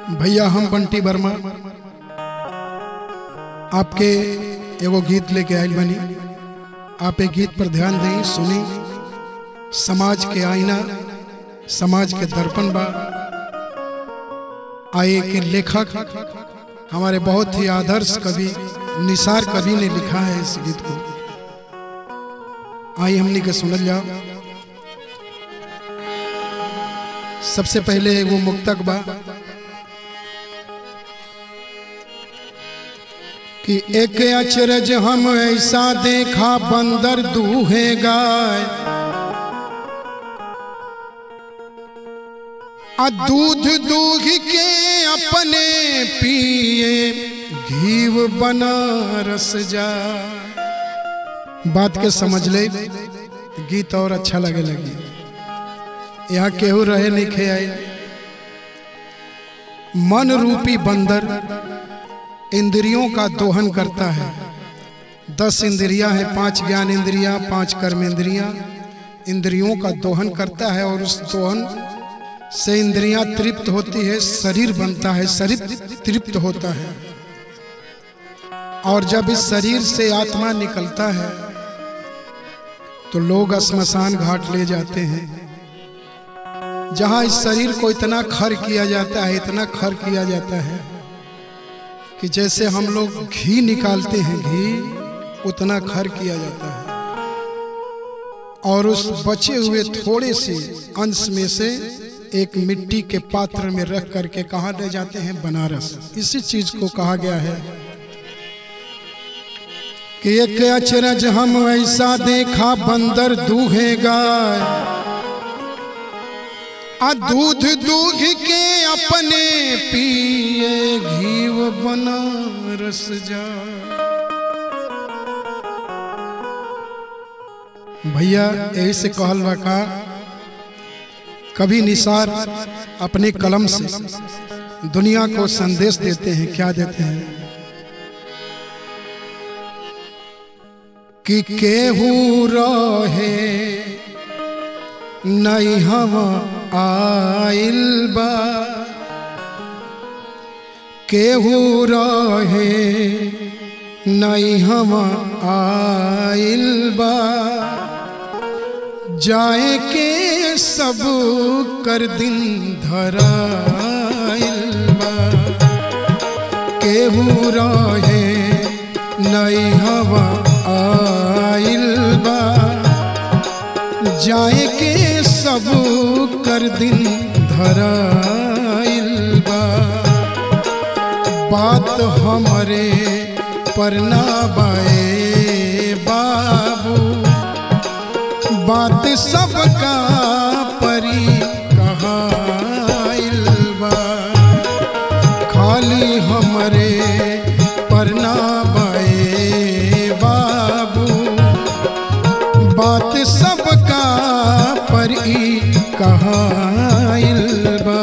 भैया हम बंटी वर्मा आपके एगो गीत लेके आयल बनी आप एक गीत पर ध्यान दें सुनी समाज के आईना समाज के दर्पण बा आए के लेखक हमारे बहुत ही आदर्श कवि निसार कवि ने लिखा है इस गीत को आई हमने के सुनल जाओ सबसे पहले एगो मुक्तक बा कि एक अचरज हम ऐसा देखा बंदर दूहे गाय आ दूध दूध के अपने पिए घीव बना रस जा बात के समझ ले गीत और अच्छा लगे लगी यहाँ केहू रहे नहीं खे आए मन रूपी बंदर इंद्रियों का दोहन करता है दस इंद्रियां हैं पांच ज्ञान इंद्रियां पांच कर्म इंद्रियां इंद्रियों का दोहन करता है और उस दोहन से इंद्रियां तृप्त होती है शरीर बनता है शरीर तृप्त होता है और जब इस शरीर से आत्मा निकलता है तो लोग स्मशान घाट ले जाते हैं जहां इस शरीर को इतना खर किया जाता है इतना खर किया जाता है कि जैसे हम लोग घी निकालते हैं घी उतना खर किया जाता है और उस बचे हुए थोड़े से अंश में से एक मिट्टी के पात्र में रख करके कहा ले जाते हैं बनारस इसी चीज को कहा गया है कि एक अचरज हम ऐसा देखा बंदर दूहे गाय आ दूध दूध के अपने पिए घीव बना रस जा भैया यही से कहल बा का कभी निसार अपने कलम से दुनिया को संदेश देते हैं क्या देते हैं कि केहू रहे नहीं हम आइल बा केहू रहे नहीं हम आइल बा जाए के सब कर दिन धराइल बा केहू रहे नहीं हम आइल बा जाए के सब कर दिन धराइल बा बात हमरे पर ना बाए बाबू बात सबका परी कहाइल बा खाली हमरे पर ना बाए बाबू बात सबका पर ई कहाइल बा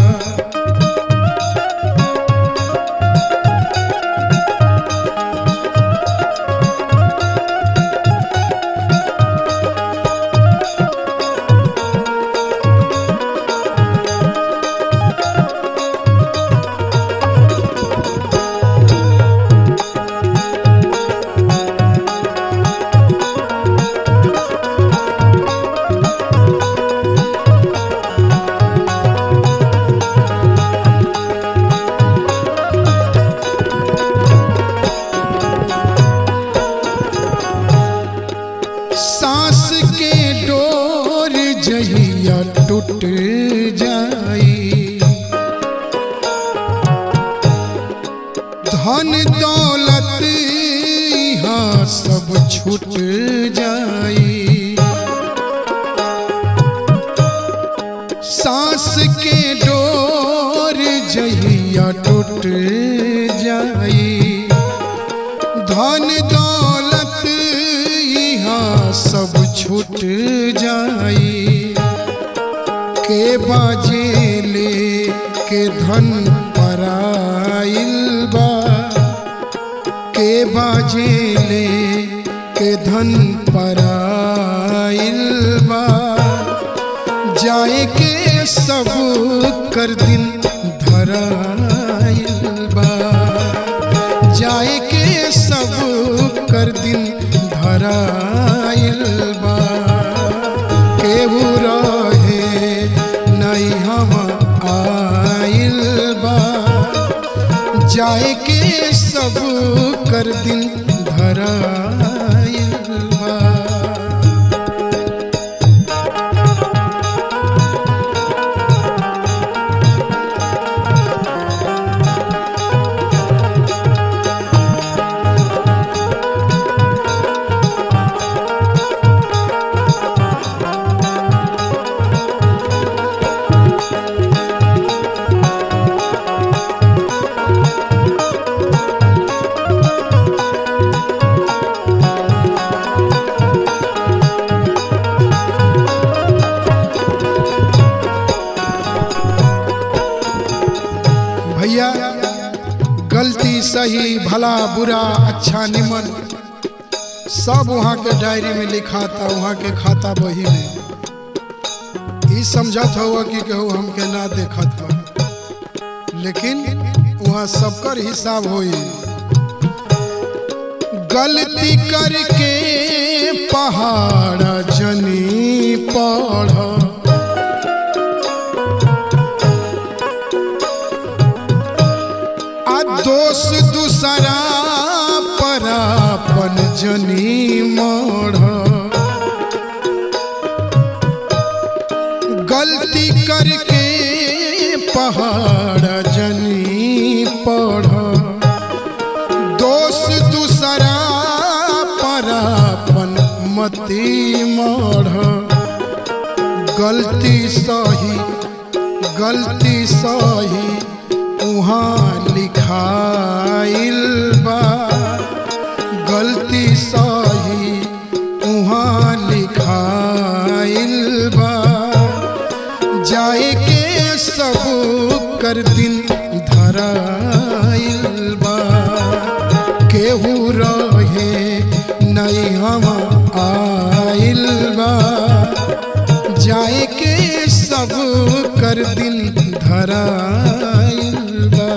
सांस के डोर जहिया टूट जाई धन दौलत यहाँ सब छूट जाई सांस के डोर जहिया टूट जाई धन दौलत यहाँ सब छूट जाई के बाजे ले के धन पराइल बा के बाजे ले के धन पराइल बा जाए के सब कर दिन धरा बा जाए के सब कर दिन धराइल बा भैया गलती सही भला बुरा अच्छा निमन सब वहाँ के डायरी में लिखा था वहाँ के खाता बही में ई समझत हुआ कि कहू हमके ना देखत बा लेकिन वहाँ सबकर हिसाब होई गलती करके पहाड़ जनी पढ़ आ दोष दूसरा पर अपन जनी मोड़ गलती करके पहाड़ जनी पढ़ दोष दूसरा पर अपन मती मोड़ गलती सही गलती सही उहाँ लिखाइल बा गलती सही उहाँ लिखाइल बा जाए के सब कर दिन धराइल बा केहू रहे नहीं हम आइल बा जाए के सब कर दिन धराइल बा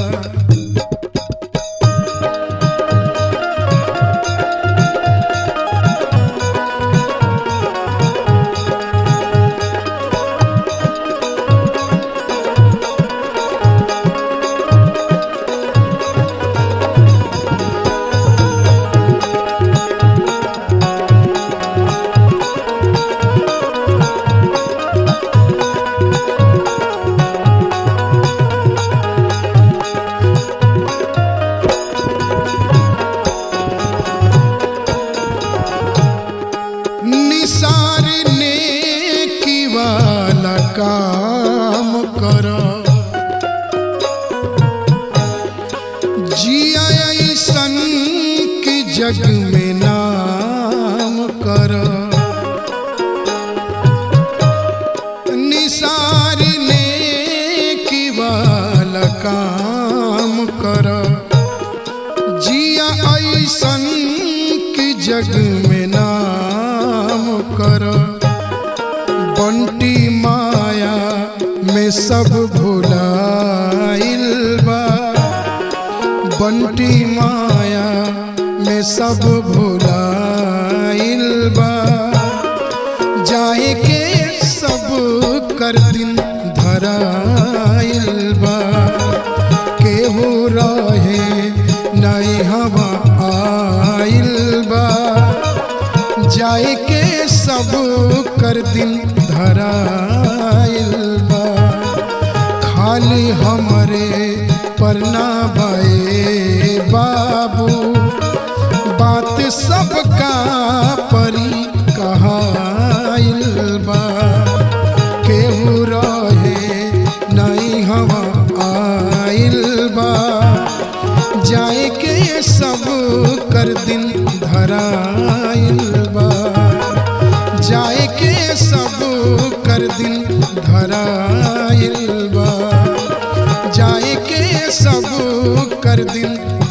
निसार ने की वाला काम कर जिया ऐसन की जग में नाम कर निसार ने की वाला काम कर जिया ऐसन की जग में नाम कर बंटी माया में सब भुलाइल बा बंटी माया में सब भुलाइल बा जाए के सब कर दिन धराइल बा केहू रहे नहीं हवा आइल बा जाए के सब कर दिन धराइल बा खाली हमरे पर ना भए बाबू बात सबका परी कहाइल बा केहू रहे नहीं हवा आइल बा जाए के सब कर दिन धराइल बा जाए के सब कर दिन धराइल बा जाए के सब कर दिन